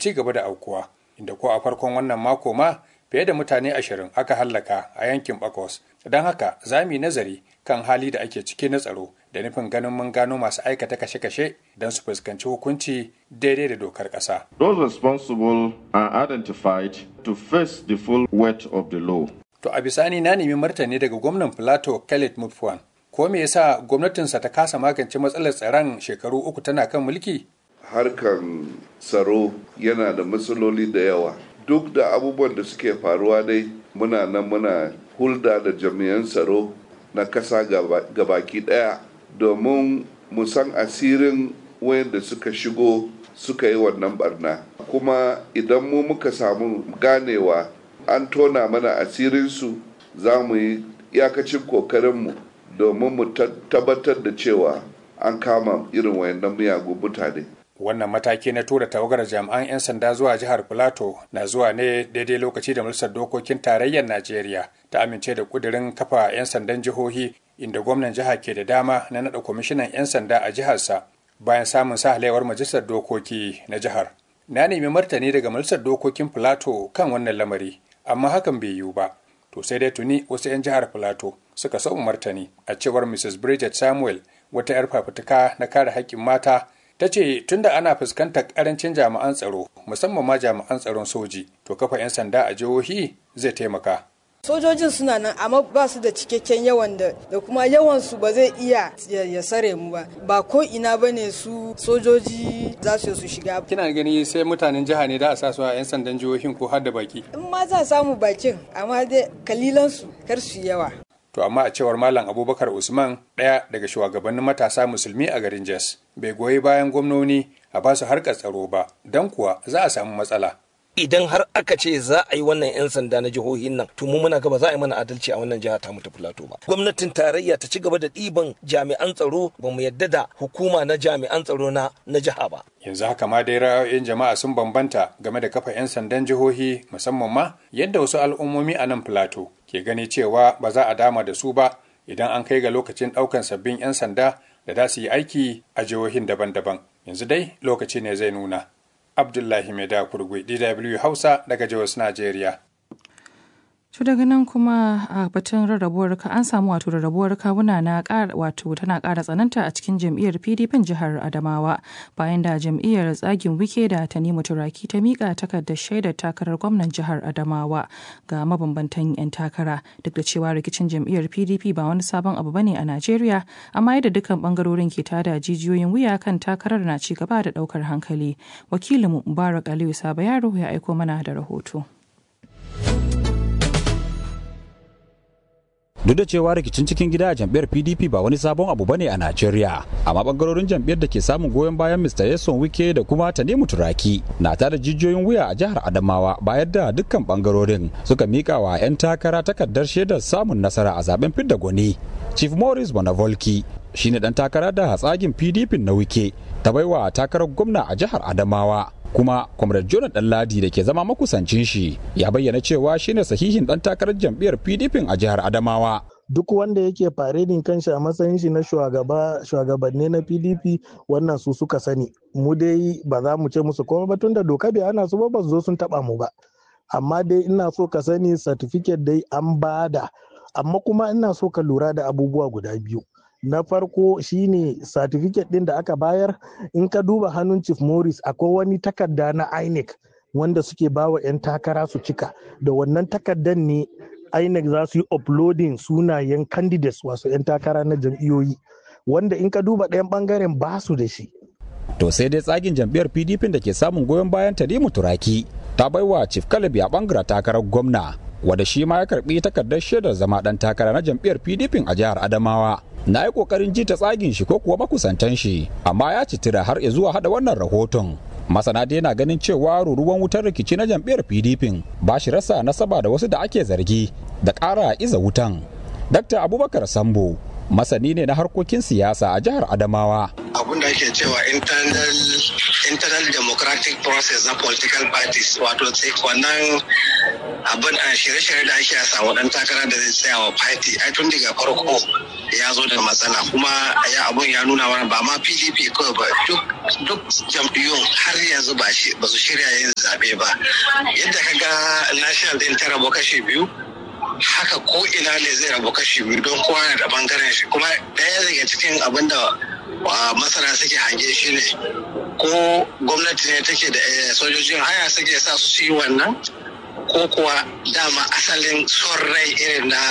ci gaba da aukuwa inda ko a farkon wannan mako ma fiye da mutane ashirin aka hallaka a yankin bakos don haka za mu yi nazari kan hali da ake ciki na tsaro da nufin ganin mun gano masu aikata kashe-kashe don su fuskanci hukunci daidai da dokar ƙasa. Those responsible are identified to face the full weight of the law. To a bisani na nemi martani daga gwamnan Plateau Khaled Mutfwan. Ko me yasa gwamnatinsa ta kasa magance matsalar tsaron shekaru uku tana kan mulki? Harkan tsaro yana da matsaloli da yawa. Duk da abubuwan da suke faruwa dai muna nan muna hulda da jami'an tsaro na kasa gabaki daya domin mu san asirin wayanda suka shigo suka yi wannan barna kuma idan mu muka samu ganewa an tona mana asirinsu za mu yi iyakacin kokarinmu domin mu tabbatar da cewa an kama irin wayannan miyagun mutane wannan mataki na tura tawagar jami'an 'yan sanda zuwa jihar plateau na zuwa ne daidai lokaci da majalisar dokokin tarayyar najeriya ta amince da kudirin kafa 'yan sandan jihohi inda gwamnan jiha ke da dama na naɗa kwamishinan 'yan sanda a jiharsa bayan samun sahalewar majalisar dokoki na jihar na nemi martani daga majalisar dokokin plateau kan wannan lamari amma hakan bai yiwu ba to sai dai tuni wasu 'yan jihar plateau suka sau martani a cewar mrs bridget samuel wata 'yar fafutuka na kare haƙƙin mata ta ce tunda ana fuskantar karancin jami'an tsaro musamman ma jami'an tsaron soji to kafa 'yan sanda a jihohi zai taimaka sojojin suna nan amma ba su da cikakken yawan da da kuma yawan su ba zai iya ya sare mu ba ba ko ina bane su sojoji za su su shiga kina gani sai mutanen jiha ne da a sa su a 'yan sandan jihohin ko har da baki in ma za samu bakin amma dai kalilan su kar su yawa To amma a cewar Malam Abubakar Usman ɗaya daga shugabannin matasa musulmi a garin Jos bai goyi bayan gwamnoni a ba su harkar tsaro ba don kuwa za a samu matsala. Idan har aka ce za a yi wannan 'yan sanda na jihohin nan to mu muna gaba za a yi mana adalci a wannan jiha ta mu ta Filato ba. Gwamnatin tarayya ta ci gaba da ɗiban jami'an tsaro ba mu yadda da hukuma na jami'an tsaro na na jiha ba. Yanzu haka ma dai ra'ayoyin jama'a sun bambanta game da kafa 'yan sandan jihohi musamman ma yadda wasu al'ummomi a nan Filato ke gani cewa ba za a dama da su ba idan an kai ga lokacin ɗaukan sabbin 'yan sanda da za su yi aiki a jihohin daban-daban. Yanzu dai lokaci ne zai nuna. Abdullahi Maida Kurgui, DW Hausa daga Jos, Najeriya. To daga nan kuma a batun rarrabuwar ka an samu wato rarrabuwar kawuna na wato tana ƙara tsananta a cikin jam'iyyar PDP jihar Adamawa bayan da jam'iyyar tsagin wike da Tanimu Turaki ta mika takardar shaidar takarar gwamnan jihar Adamawa ga mabambantan 'yan takara duk da cewa rikicin jam'iyyar PDP ba wani sabon abu bane a Najeriya amma yadda dukkan bangarorin ke tada jijiyoyin wuya kan takarar na ci gaba da daukar hankali. Wakilinmu Mubarak Aliyu Saba Yaro ya aiko mana da rahoto. duk da cewa rikicin cikin gida a jam'iyyar pdp ba wani sabon abu bane a najeriya amma bangarorin jam'iyyar da ke samun goyon bayan mr yason wike da kuma tanimu turaki na tada jijiyoyin wuya a jihar adamawa bayan da dukkan bangarorin suka mika wa 'yan takara takardar shaidar samun nasara a zaben fidda gwani chief morris bonavolki shine dan takara da hatsagin pdp na wike ta baiwa takarar gwamna a jihar adamawa kuma comrade jonathan ladi da ke zama makusancin shi ya bayyana cewa shine sahihin dan takarar jam'iyyar pdp a jihar adamawa duk wanda yake faredin kanshi a matsayin shi na shugabanni na pdp wannan su suka sani mu dai ba za mu ce musu komai ba tunda doka bai ana su ba ba zo sun taba mu ba amma dai ina so ka sani certificate dai an bada amma kuma ina so ka lura da abubuwa guda biyu na farko shine certificate din da aka bayar in ka duba hannun chief morris akwai wani takarda na inec wanda suke bawa 'yan takara su cika da wannan takardar ne inec za su yi uploading sunayen candidates wasu 'yan takara na jam'iyyoyi wanda in ka duba ɗayan bangaren ba su da shi to sai dai tsagin jam'iyyar pdp da ke samun goyon bayan tarimu turaki ta baiwa chief kalabi a bangaren takarar gwamna wanda shi ma ya karbi takardar shaidar zama dan takara na jam'iyyar pdp a jihar adamawa na yi kokarin ji ta tsagin shi ko kuwa makusantan shi amma ya citira har ya zuwa hada wannan rahoton masana dai na ganin cewa ruruwan wutar rikici na jam'iyyar pdp ba shi rasa nasaba da wasu da ake zargi da ƙara iza wutan dr abubakar sambo masani ne na harkokin siyasa a jihar adamawa abun da ake cewa internal internal democratic process na political parties wato wannan abin a shirye-shirye da ake samu dan takara da zai tsaya wa party ai tun daga farko ya zo da matsala kuma ya abun ya nuna mana ba ma pdp kawai ba duk jam'iyyun har yanzu ba su shirya yin zaɓe ba yadda ka ga national din ta rabu kashe biyu haka ko ina ne zai rabu kashi biyu don kowa na da bangaren shi kuma ɗaya daga cikin abin da masana suke hange shi ne ko gwamnati ne take da sojojin haya suke sa su yi wannan ko kuwa dama asalin son rai irin na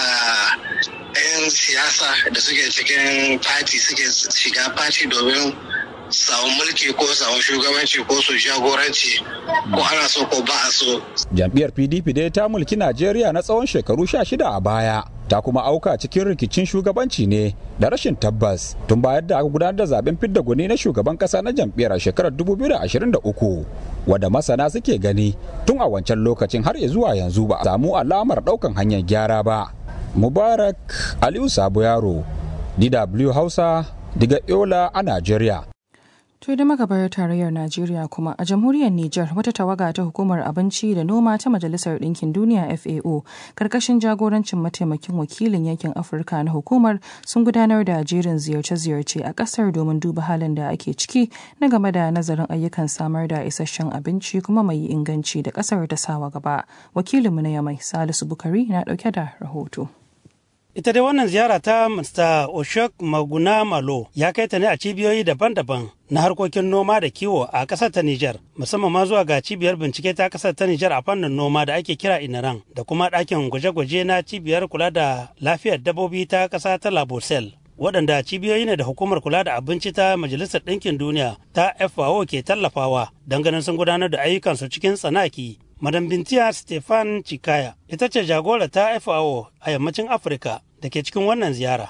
'yan siyasa da suke cikin fati suke shiga fati domin samu mulki ko samu shugabanci ko su jagoranci ko ana so ko ba a so. Jam'iyyar PDP dai ta mulki Najeriya na tsawon shekaru sha shida a baya. Ta kuma auka cikin rikicin shugabanci ne da rashin tabbas tun bayan da aka gudanar da zaben fidda gwani na shugaban kasa na jam'iyyar a shekarar 2023 wadda masana suke gani tun a wancan lokacin har zuwa yanzu ba a samu alamar daukan hanyar gyara ba. Mubarak Aliyu Sabo Yaro, DW Hausa, daga Yola a Najeriya. To da magabar tarayyar Najeriya kuma a jamhuriyar Nijar wata tawaga ta hukumar abinci da noma ta Majalisar Ɗinkin Duniya FAO karkashin jagorancin mataimakin wakilin yankin Afirka na hukumar sun gudanar da jerin ziyarce-ziyarce a ƙasar domin duba halin da ake ciki na game da nazarin ayyukan samar da isasshen abinci kuma mai inganci da ƙasar ta sawa gaba. Wakilinmu na Yamai Salisu Bukari na ɗauke da rahoto. Ita dai wannan ziyara ta Mr. Oshok Maguna Malo ya kai ta ne a cibiyoyi daban-daban na harkokin noma da kiwo a ƙasar ta Nijar, musamman ma zuwa ga cibiyar bincike ta ƙasar ta Nijar a fannin noma da ake kira Inaran da kuma ɗakin gwaje-gwaje na cibiyar kula da lafiyar dabbobi ta ƙasa ta Labosel. waɗanda cibiyoyi ne da hukumar kula da abinci ta majalisar ɗinkin duniya ta FAO ke tallafawa don ganin sun gudanar da ayyukansu cikin tsanaki Madam Bintiya Stefan Chikaya ita ce jagora ta FAO a yammacin Afirka da ke cikin wannan ziyara.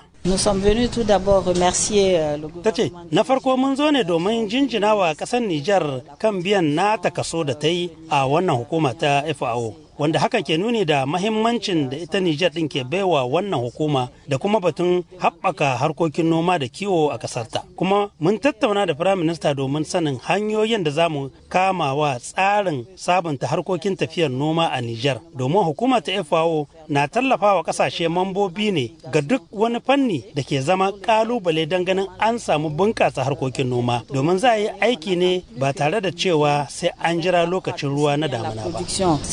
Ta ce, na farko mun zo ne domin jinjina wa ƙasar Nijar kan biyan nata kaso da ta yi a wannan hukuma ta FAO. wanda hakan ke nuni da mahimmancin da ita Nijar ɗin ke baiwa wannan hukuma da kuma batun haɓaka harkokin noma da kiwo a ƙasarta. Kuma mun tattauna da Firayim Minista domin sanin hanyoyin da za mu kama wa tsarin sabunta harkokin tafiyar noma a Nijar. Domin hukuma ta FAO na tallafawa ƙasashe mambobi ne ga duk wani fanni da ke zama ƙalubale don ganin an samu bunƙasa harkokin noma. Domin za a yi aiki ne ba tare da cewa sai an jira lokacin ruwa na damuna ba.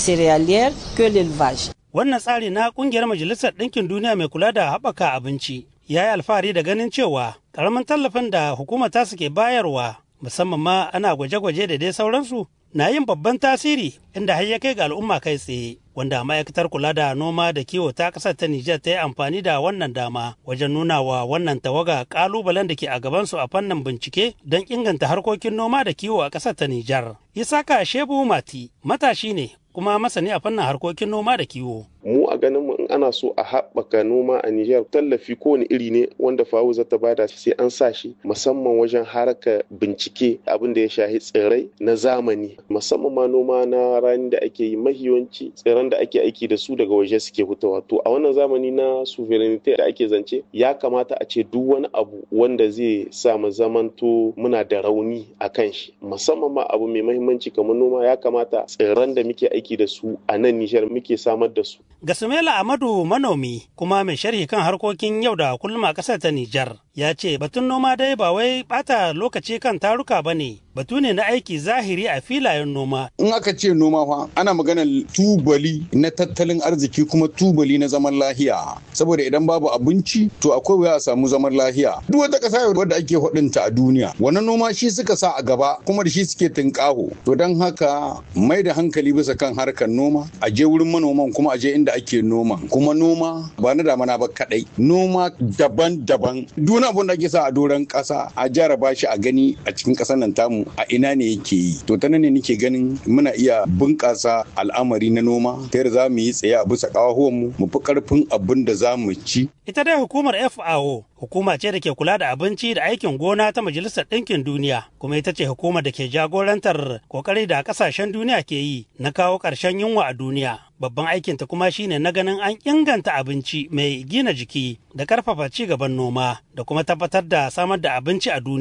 que l'élevage. Wannan tsari na kungiyar Majalisar Ɗinkin Duniya mai kula da haɓaka abinci ya yi alfahari da ganin cewa ƙaramin tallafin da hukuma ta suke bayarwa musamman ma ana gwaje-gwaje da dai sauransu na yin babban tasiri inda har ya kai ga al'umma kai tsaye wanda ma'aikatar kula da noma da kiwo ta ƙasar ta Nijar ta yi amfani da wannan dama wajen nuna wa wannan tawaga ƙalubalen da ke a gabansu a fannin bincike don inganta harkokin noma da kiwo a ƙasar ta Nijar. Isaka Shebu Mati matashi ne kuma masani a fannin harkokin noma da kiwo. mu a ganin mu in ana so a haɓaka noma a Nijar tallafi kowane iri ne wanda fawo zata bada sai an sa shi musamman wajen haraka bincike abin da ya shahi tsirrai na zamani musamman ma noma na rani da ake yi mahiyanci tsirran da ake aiki da su daga waje suke hutawa to a wannan zamani na sovereignty da ake zance ya kamata a ce duk wani abu wanda zai sa mu zamanto muna da rauni a kan shi musamman ma abu mai mahimmanci kamar noma ya kamata tsirran da muke aiki da su a nan Nijar muke samar da su Gasumela Amadu manomi kuma mai sharhi kan harkokin yau da kullum a ƙasar ta Nijar ya ce batun noma dai ba wai bata lokaci kan taruka ba ne batu ne na aiki zahiri a filayen noma. In aka ce noma fa ana maganar tubali na tattalin arziki kuma tubali na zaman lahiya saboda idan babu abinci to akwai wuya a samu zaman lahiya. Duk wata ƙasa wadda ake hudunta a duniya wannan noma shi suka sa a gaba kuma da shi suke tunƙaho to don haka mai da hankali bisa kan harkar noma a je wurin manoman kuma a je inda ake noma kuma noma ba na damana ba kadai noma daban-daban duk abun da ake sa a doron ƙasa a jaraba shi a gani a cikin ƙasar nan tamu a ina ne yake yi to ta nan ne nake ganin muna iya bunƙasa al'amari na noma ta yadda za mu yi tsaye a bisa ƙawahuwan mu mu fi ƙarfin abin da za mu ci ita dai hukumar FAO hukuma ce da ke kula da abinci da aikin gona ta majalisar ɗinkin duniya kuma ita ce hukumar da ke jagorantar kokari da ƙasashen duniya ke yi na kawo ƙarshen yunwa a duniya babban aikinta kuma shine na ganin an inganta abinci mai gina jiki da karfafa ci gaban noma da kuma tabbatar da samar da abinci a duniya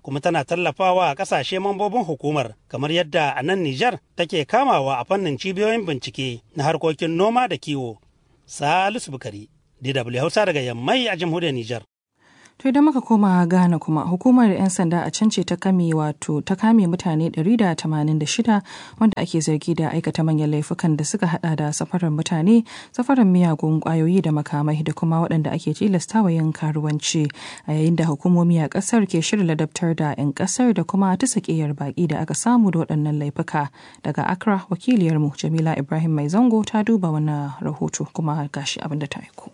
kuma tana tallafawa a ƙasashe mambobin hukumar kamar yadda a nan Nijar take kamawa a fannin cibiyoyin bincike na harkokin noma da kiwo. Salisu Bukari, DW Hausa daga Yammai a jamhuriyar Nijar. To idan muka koma Ghana kuma hukumar 'yan sanda a can ce ta kame wato ta kame mutane 186 wanda ake zargi da aikata manyan laifukan da suka hada da safarar mutane, safarar miyagun kwayoyi da makamai da kuma waɗanda ake tilastawa yin karuwanci a yayin da hukumomi a ƙasar ke shirin ladabtar da 'yan ƙasar da kuma ta sakiyar baƙi da aka samu da waɗannan laifuka. Daga Accra wakiliyarmu Jamila Ibrahim Mai Zango ta duba wannan rahoto kuma gashi abin da ta aiko.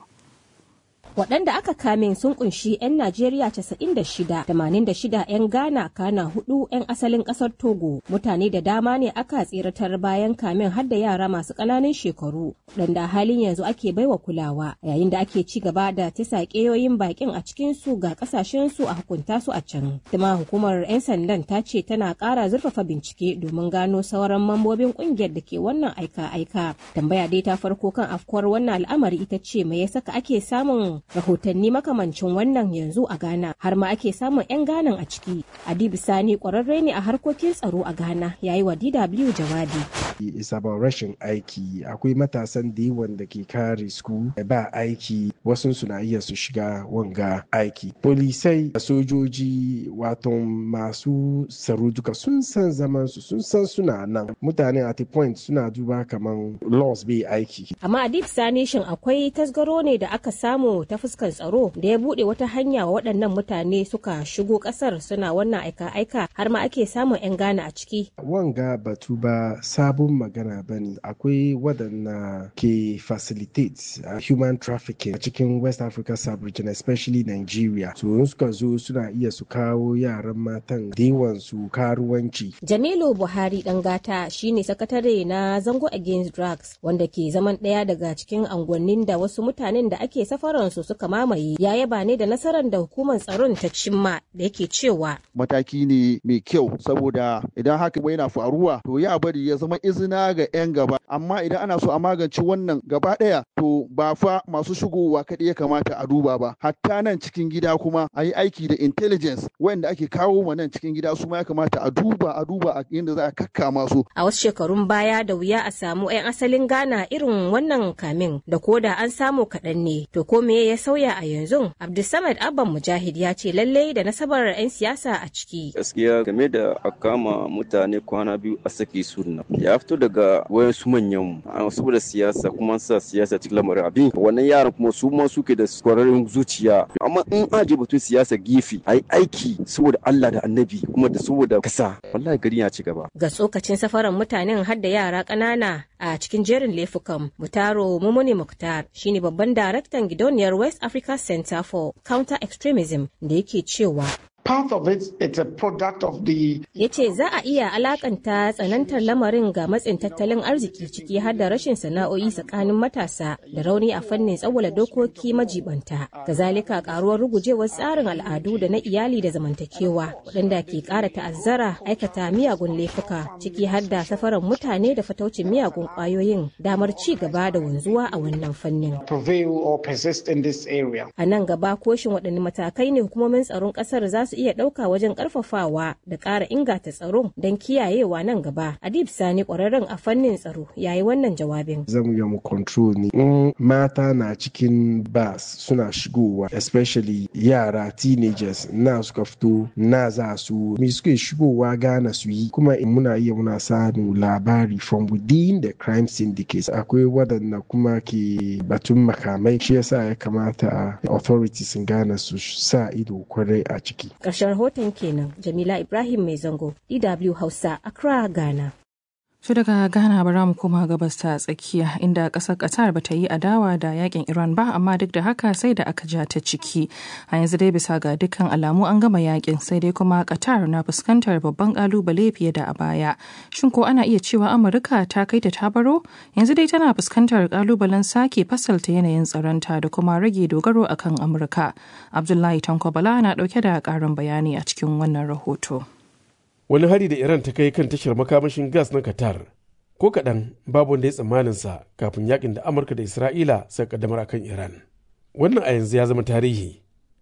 waɗanda aka kame sun kunshi 'yan Najeriya 96, 86 'yan Ghana kana hudu 'yan asalin ƙasar Togo. Mutane da dama ne aka tseratar bayan kamen har da yara masu ƙananan shekaru, waɗanda halin yanzu ake baiwa kulawa, yayin da ake ci gaba da tisa ƙeyoyin bakin a cikin su ga ƙasashen su a hukunta su a can. Kuma hukumar 'yan sandan ta ce tana ƙara zurfafa bincike domin gano sauran mambobin ƙungiyar da ke wannan aika-aika. Tambaya dai ta farko kan afkuwar wannan al'amari ita ce me ya saka ake samun rahotanni makamancin wannan yanzu a Ghana har ma ake samun 'yan Ghana a ciki. Adibu Sani kwararre ne a harkokin tsaro a Ghana yayi wa DW jawabi. It's about rashin aiki akwai matasan da yawan da ke kare su ba aiki wasu suna iya su shiga wanga aiki. Polisai sojoji wato masu tsaro duka sun san zaman su sun san suna nan mutane at a point suna duba kaman laws bai aiki. Amma Adib Sani shin akwai tasgaro ne da aka samu ta fuskar tsaro da ya bude wata hanya wa waɗannan mutane suka shigo ƙasar suna wannan aika-aika har ma ake samun 'yan Ghana a ciki. Wanga batu ba sabon magana ba ne akwai waɗanda ke facilitate uh, human trafficking a cikin West Africa sub-region especially Nigeria. So in suka zo suna iya su kawo yaran matan da su karuwanci. Jamilu Buhari Dangata shine sakatare na Zango Against Drugs wanda ke zaman ɗaya daga cikin angwannin da wasu mutanen da ake safaransu suka mamaye ya yaba ne da nasarar da hukumar tsaron ta cimma da yake cewa mataki ne mai kyau saboda idan haka yana faruwa to ya bari ya zama izina ga 'yan gaba amma idan ana so a magance wannan gaba ɗaya to ba fa masu shigowa kaɗai ya kamata a duba ba hatta nan cikin gida kuma a yi aiki da intelligence wanda ake kawo ma nan cikin gida su ma ya kamata a duba a duba a yadda za a kakkama su a wasu shekarun baya da wuya a samu 'yan asalin Ghana irin wannan kamin da koda an samu kaɗan ne to ko me ya sauya a yanzu abdulsamad abban mujahid ya ce lallai da nasabar 'yan siyasa a ciki gaskiya game da a kama mutane kwana biyu a saki sunna ya fito daga wayansu manyan mu saboda siyasa kuma sa siyasa cikin lamarin abin wannan yaran kuma su ma suke da kwararren zuciya amma in aje batun siyasa gefe a yi aiki saboda Allah da annabi kuma da saboda kasa wallahi gari ya ci gaba ga tsokacin safaran mutanen har da yara ƙanana a cikin jerin laifukan mutaro mumuni muktar shine babban daraktan gidauniyar west africa center for counter extremism da yake cewa part of it it's a product of the ya ce za a iya alakanta tsanantar lamarin ga matsin tattalin arziki ciki har da rashin sana'o'i tsakanin matasa da rauni a fannin tsawala dokoki majibanta kazalika karuwar rugujewar tsarin al'adu da na iyali da zamantakewa waɗanda ke ƙara ta'azzara aikata miyagun laifuka ciki har da safarar mutane da fataucin miyagun ƙwayoyin damar ci gaba da wanzuwa a wannan fannin prevail or persist in this area a nan gaba koshin waɗanne matakai ne hukumomin tsaron ƙasar za su iya ɗauka wajen ƙarfafawa da ƙara inganta tsaro don kiyayewa nan gaba. Adib Sani ƙwararren a fannin tsaro ya yi wannan jawabin. Zamu yi mu control ne. In mata na cikin bas suna shigowa especially yara teenagers na suka fito na za su me suke shigowa gana su yi kuma in muna iya muna samu labari from within the crime syndicates akwai waɗanda kuma ke batun makamai shi yasa ya kamata authorities in Ghana su sa ido kwarai a ciki. Ƙarshen rahoton kenan Jamila Ibrahim Mai Zango, DW Hausa, Accra, Ghana. Su daga Ghana bara mu koma gabas ta tsakiya inda ƙasar Qatar ba ta yi adawa da yakin Iran ba amma duk da haka sai da aka ja ta ciki. A yanzu dai bisa ga dukkan alamu an gama yakin sai dai kuma Qatar na fuskantar babban kalubale fiye da a baya. Shin ko ana iya cewa Amurka ta kai ta tabaro? Yanzu dai tana fuskantar kalubalen sake fasalta yanayin tsaronta da kuma rage dogaro akan Amurka. Abdullahi Tanko Bala na dauke da ƙarin bayani a cikin wannan rahoto. wani hari da iran ta kai kan tashar makamashin gas na qatar ko kaɗan babu wanda ya tsammaninsa kafin yakin da amurka da isra'ila suka kaddamar akan iran wannan a yanzu ya zama tarihi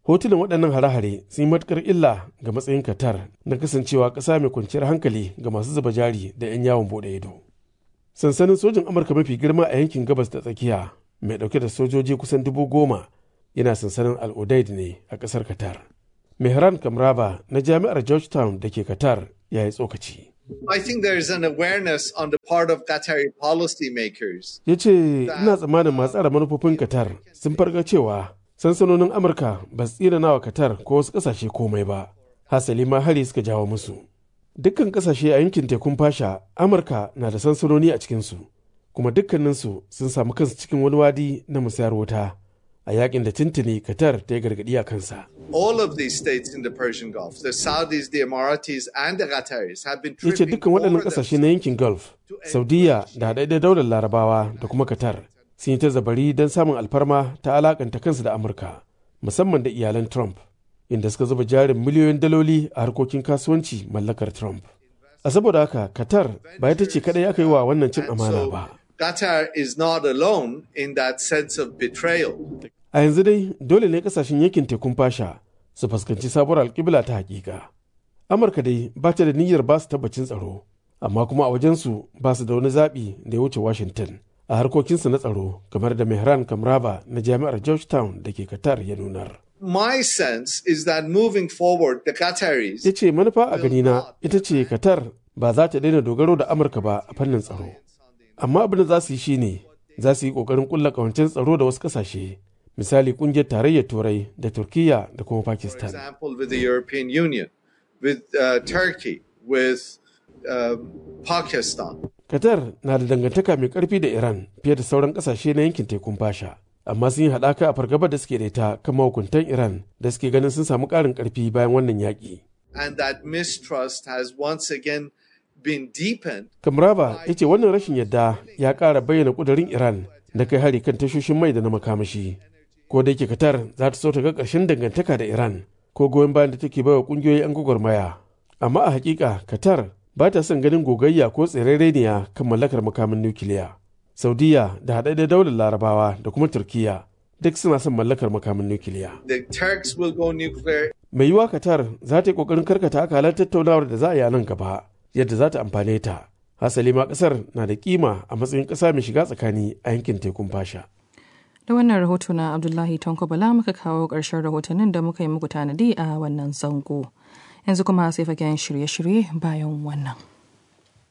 hotunan waɗannan hare-hare sun yi matuƙar illa ga matsayin qatar na kasancewa ƙasa mai kwanciyar hankali ga masu zuba jari da 'yan yawon buɗe ido sansanin sojin amurka mafi girma a yankin gabas da tsakiya mai ɗauke da sojoji kusan dubu goma yana sansanin al-udaid ne a ƙasar qatar mehran kamraba na jami'ar georgetown da ke qatar ya yi tsokaci I think there is an awareness on the part of Qatari policymakers. ya ce ina tsammanin masu tsara manufofin qatar sun farga cewa sansanonin amurka ba su tsira nawa qatar ko wasu ƙasashe komai ba hasali ma hari suka jawo musu dukkan ƙasashe a yankin tekun fasha amurka na da sansanoni a cikinsu kuma dukkaninsu sun samu kansu cikin wani wadi na musayar wuta a yakin da tuntuni qatar ta yi gargaɗi a kansa All of these states in the Persian Gulf, the Saudis, the Emiratis, and the Qataris have been ya ce tripping dukkan waɗannan over ƙasashe na yankin gulf saudiya da haɗaɗɗen daular larabawa da kuma qatar sun yi ta zabari don samun alfarma ta alakanta kansu da amurka musamman da iyalan trump inda suka zuba jarin miliyoyin daloli a harkokin kasuwanci mallakar trump a saboda haka qatar ba ita ce kadai aka yi wa wannan cin amana ba Qatar is not alone in that sense of betrayal. a yanzu dai dole ne kasashen yankin tekun fasha su fuskanci sabuwar alkibla ta hakika amurka dai ba ta da niyyar ba su tabbacin tsaro amma kuma a wajensu ba su da wani zaɓi da ya wuce washington a harkokinsu na tsaro kamar da mehran kamraba na jami'ar georgetown da ke qatar ya nunar My sense is that moving forward, the Qataris ya ce manufa a ganina ita ce qatar ba za ta daina dogaro da amurka ba a fannin tsaro amma abin da za su yi shine za su yi kokarin kulla kawancen tsaro da wasu kasashe misali kungiyar tarayyar turai da turkiya da kuma for pakistan example, with the European Union, with uh, Turkey, with um, Pakistan. qatar na da dangantaka mai karfi da iran fiye da sauran kasashe na yankin tekun fasha amma sun yi haɗaka a fargabar da suke da ita kan mahukuntan iran da suke ganin sun samu ƙarin ƙarfi bayan wannan yaƙi And that mistrust has once again been deepened kamraba ya ce wannan rashin yadda ya ƙara bayyana ƙudurin iran da kai hari kan tashoshin mai da na makamashi ko da yake qatar za ta so ta ga ƙarshen dangantaka da iran ko goyon bayan da take baiwa ƙungiyoyin 'yan gwagwarmaya amma a hakika qatar ba ta son ganin gogayya ko tsirarreniya kan mallakar makamin nukiliya saudiya da haɗaɗɗen daular larabawa da kuma turkiya duk suna son mallakar makamin nukiliya the Turks will go nuclear. mai yiwuwa qatar za ta yi ƙoƙarin karkata akalar tattaunawar da za a yi a nan gaba yadda za ta amfane ta hasali ma ƙasar na da kima a matsayin ƙasa mai shiga tsakani a yankin tekun fasha Da wannan rahoto na Abdullahi Tanko Bala muka kawo ƙarshen rahotannin da muka yi muku tanadi a wannan zango. Yanzu kuma sai fagen shirye-shirye bayan wannan.